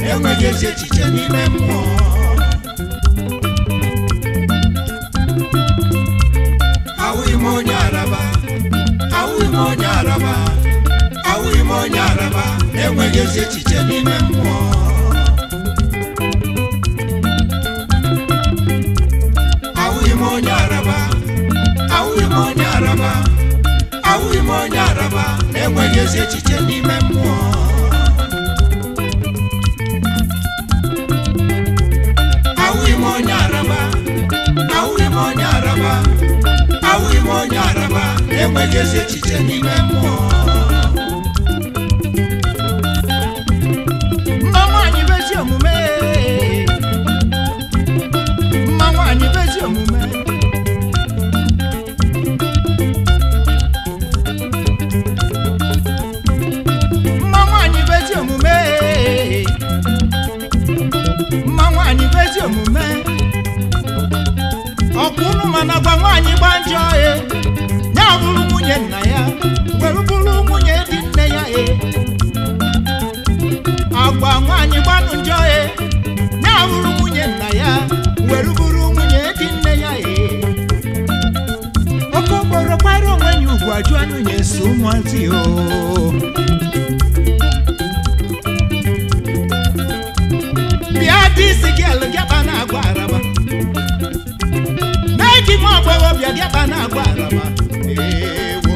na-enweghị ezi echiche n'ime mmụọ awụghị m onye araba awụghị m onye araba awụghị m onye araba na-enweghị ezi echiche n'ime mmụọ awụghị m onye araba awụghị m onye araba awụghị m onye araba na-enweghị ezi echiche n'ime mmụọ awụghị m onye araba awụghị m onye araba awụghị m onye araba na-enweghị ezi echiche n'ime mmụọ mma nwaanyị bụ ezi omume mma nwaanyị bụ ezi omume mma nwaanyị bụ ezi omume mma nwaanyị bụ ezi omume ọkwa unu mana gwa nwaanyị gba njọ e ya bụrụ nwunye nna ya were bụrụ nwunye di nne ya e agwa nwaanyị gbanụ njọ e ya bụrụ nwunye nna ya were bụrụ nwunye di nne ya e oke okporo kwara onwe ya ugwu ajụ anụ ya eso ụmụazị o bịa dị isi gị elu gịaba na-agwa araba mee gị nwa agbọghọbịa gịaba na-agwa araba ewo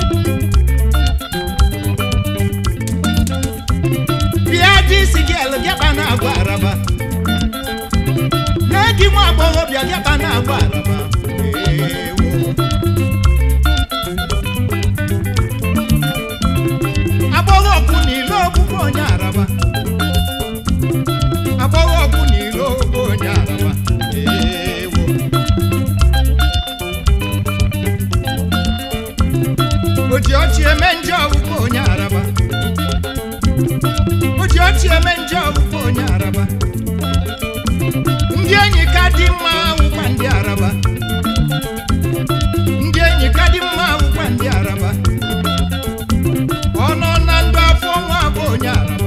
bịa dị isi gị elu gịaba na-agwa araba mee gị nwa agbọghọbịa gịaba na-agwa araba ewo agbọghọ ọkụ n'ilo ogbugbo onye araba agbọghọ ọkụ n'ilo ogbo onye araba ewo o ji ọchị eme njọ ọgbugbo onye araba o ji ọchị eme njọ ọgbugbo onye araba ndị enyi ka dị mma awụkwa ndị araba ndị enyi ka dị mma awụkwa ndị araba ọ nọ na ndụ afọ ọnwa bụ onye araba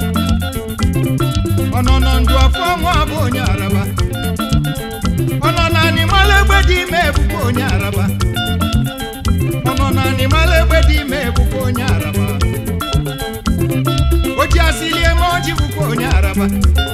ọ nọ na ndụ afọ ọnwa bụ onye araba ọ nọ na animal egbe dị ime ebukwa onye araba ọ nọ na animal egbe dị ime ebukwa onye araba o ji asịli eme ọjị bụkwa onye araba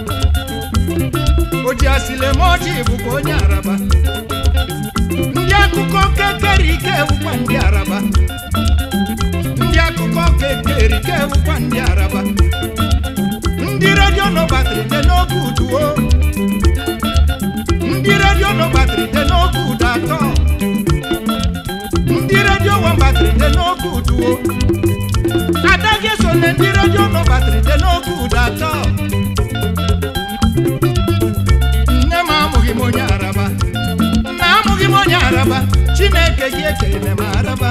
o ji asịli eme ọjị bụkwa onye araba ndị akụkọ kekere ike bụkwa ndị araba ndị akụkọ kekere ike bụkwa ndị araba ndị redio nọbatịrị dị n'oge uduo ndị redio nọbatịrị dị n'oge udu atọ ndị redio wambatịrị dị n'oge uduo ada gị so na ndị redio nọbatịrị dị n'oge udu atọ nne m amụghị m onye araba nna amụghị m onye araba chineke gị ekele m araba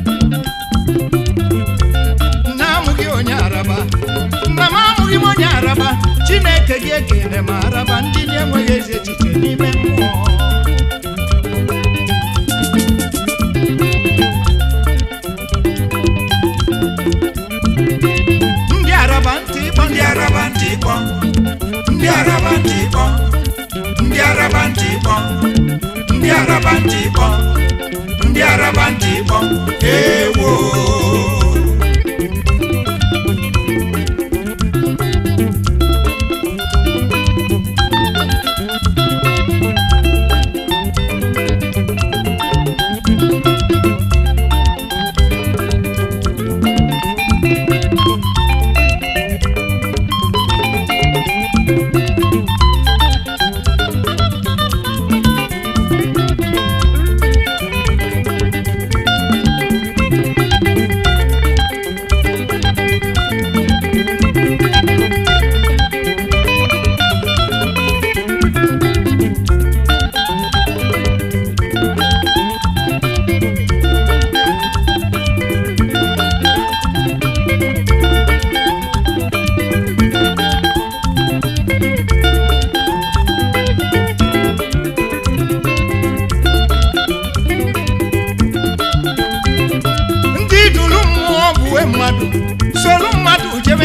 nna amụghị onye araba nna m amụghị m onye araba chineke gị ekele m araba ndị na-enweghị ezi echiche n'ime mmụọ ndị araba ntị ịkpọ ndị araba ntị ịkpọ ndị araba ntị ịkpọ ndị araba ntị ịkpọ ndị araba ntị ịkpọ ndị araba ntị ịkpọ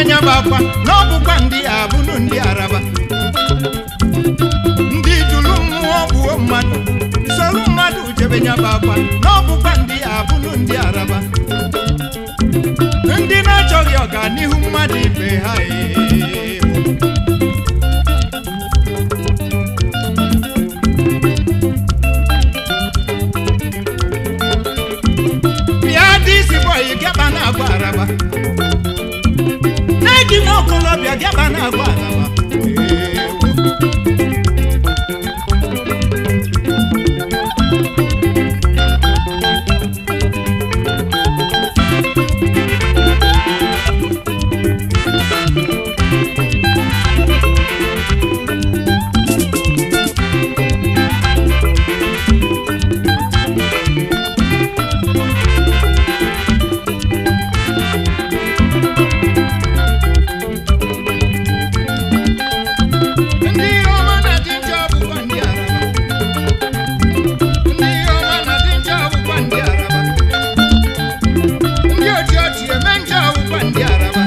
nya bụ akwa na ọ bụkwa ndị a bụnụ ndị araba ndị duru mmụọ gbuo mmadụ soro mmadụ jebe nya bụ akwa na ọ bụkwa ndị a bụnụ ndị araba ndị na-achọghị ọganihu mmadụ ibe ha ee. bịa dị isi bọyị gaba na-agba araba na-eji nwa okolobịa gaba na-agba araba Ewo. ndị ọma na-adị njọ bụkwa ndị araba ndị ọma na-adị njọ bụkwa ndị araba ndị oji ọchị eme njọ bụkwa ndị araba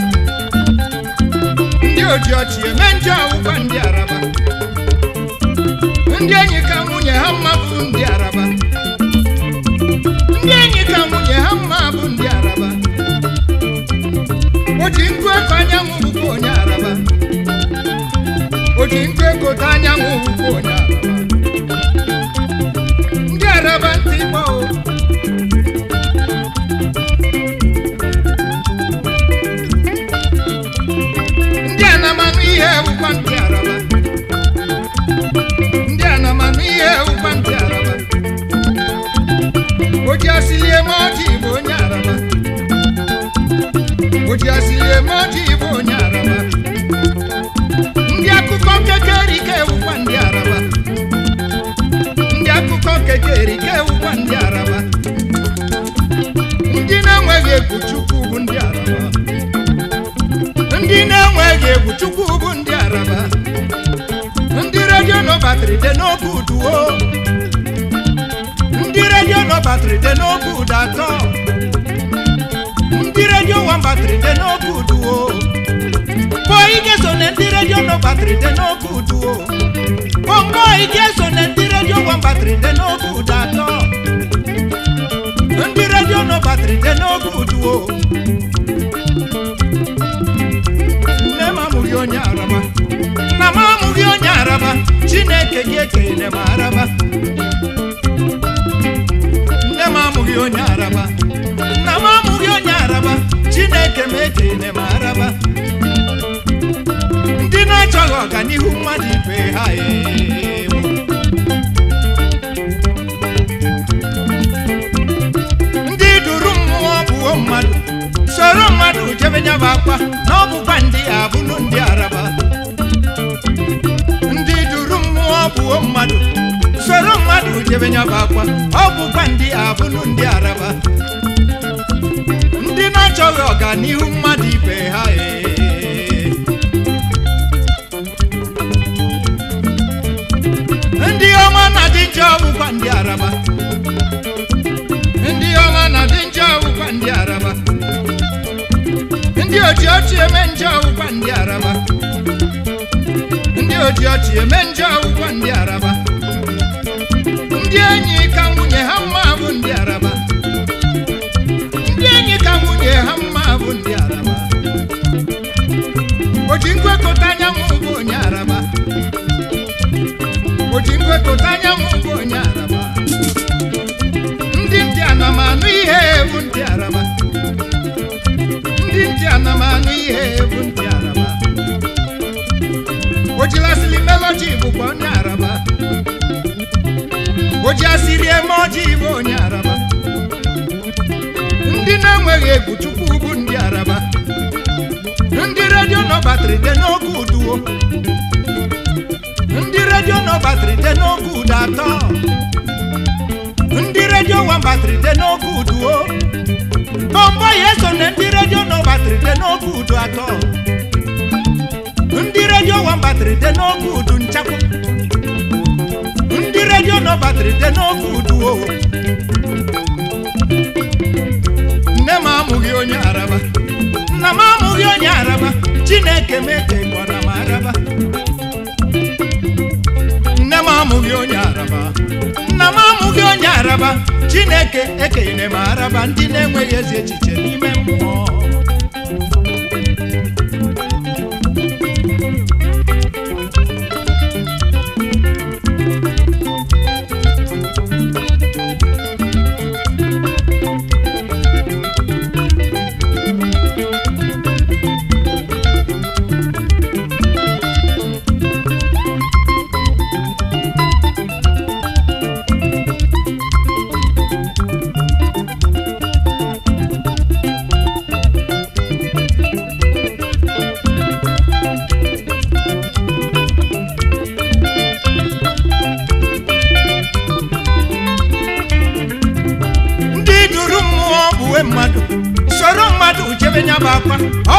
ndị oji ọchị eme njọ bụkwa ndị araba ndị enyi ka nwunye ha mma bụ ndị araba ndị enyi ka nwunye ha mma bụ ndị araba o ji nkụ eko anyanwụ bụkwa onye araba o ji nkụ ego ta anyanwụ bụkwa onye araba ndị araba ntị gbọ o ndị anamanụ ihe bụkwa ndị araba ndị anamanụ ihe bụkwa ndị araba o ji asịli eme ọjị bụ onye araba o ji asịli eme ọjị bụ onye araba ndị akụkọ kekerike ewukwa ndị araba ndị akụkọ kekerike ewukwa ndị araba ndị na-enweghị egwu chukwu bụ ndị araba ndị na-enweghị egwu chukwu bụ ndị araba ndị redio nọ batrị dị n'oge uduo ndị redio nọ batrị dị n'oge udu atọ ndị redio wan batrị dị n'oge uduo boy ga-eso na ndị redio nọ batrị dị n'oge uduo boy ga-eso na ndị redio wan batrị dị n'oge udu atọ ndị redio nọ batrị dị n'oge uduo nne m amụghị onye araba nna m amụghị onye araba chineke gị ekele m araba nne m amụghị onye araba nna m amụghị onye araba chineke m ekele m araba ndị na-achọghị ọganihu mmadụ ibe ha ewo ndị duru mmụọ bụo mmadụ soro mmadụ jebe nyaba akwa na ọ bụkwa ndị a bụnụ ndị araba ndị duru mmụọ bụo mmadụ soro mmadụ jebe nyaba akwa ọ bụkwa ndị a bụnụ ndị araba ndị na-achọghị ọganihu mmadụ ibe ha ee ndị ọma na-adị njọ bụkwa ndị araba ndị ọma na-adị njọ bụkwa ndị araba ndị oji ọchị eme njọ bụkwa ndị araba ndị oji ọchị eme njọ bụkwa ndị araba ndị enyi ka nwunye ha mma bụ ndị araba ndị enyi ka nwunye ha mma bụ ndị araba o ji nkwekọta anyanwụ bụ onye araba o ji nkwekọta anyanwụ bụ onye araba ndị ntị anamanụ ihe bụ ndị araba ndị ntị anamanụ ihe bụ ndị araba o jilasịrị melodi bụkwa onye araba o ji asịrị eme ọjị bụ onye araba ndị na-enweghị egwu chukwu bụ ndị araba ndị redio nọ batrị dị n'oge uduo ndị redio nọ batrị dị n'oge udu atọ ndị redio wan batrị dị n'oge uduo bọmbọ ya eso na ndị redio nọ batrị dị n'oge udu atọ ndị redio wan batrị dị n'oge udu nchakwu ndị redio nọ batrị dị n'oge uduo nne m amụghị onye araba nna m amụghị onye araba chineke mekekwana m araba nne m amụghị onye araba nna m amụghị onye araba chineke ekenyere m araba ndị na-enweghị ezi echiche n'ime mmụọ ndị duru mmụọ bụ uwe mmadụ soro mmadụ jebe nya bụ akwa ọ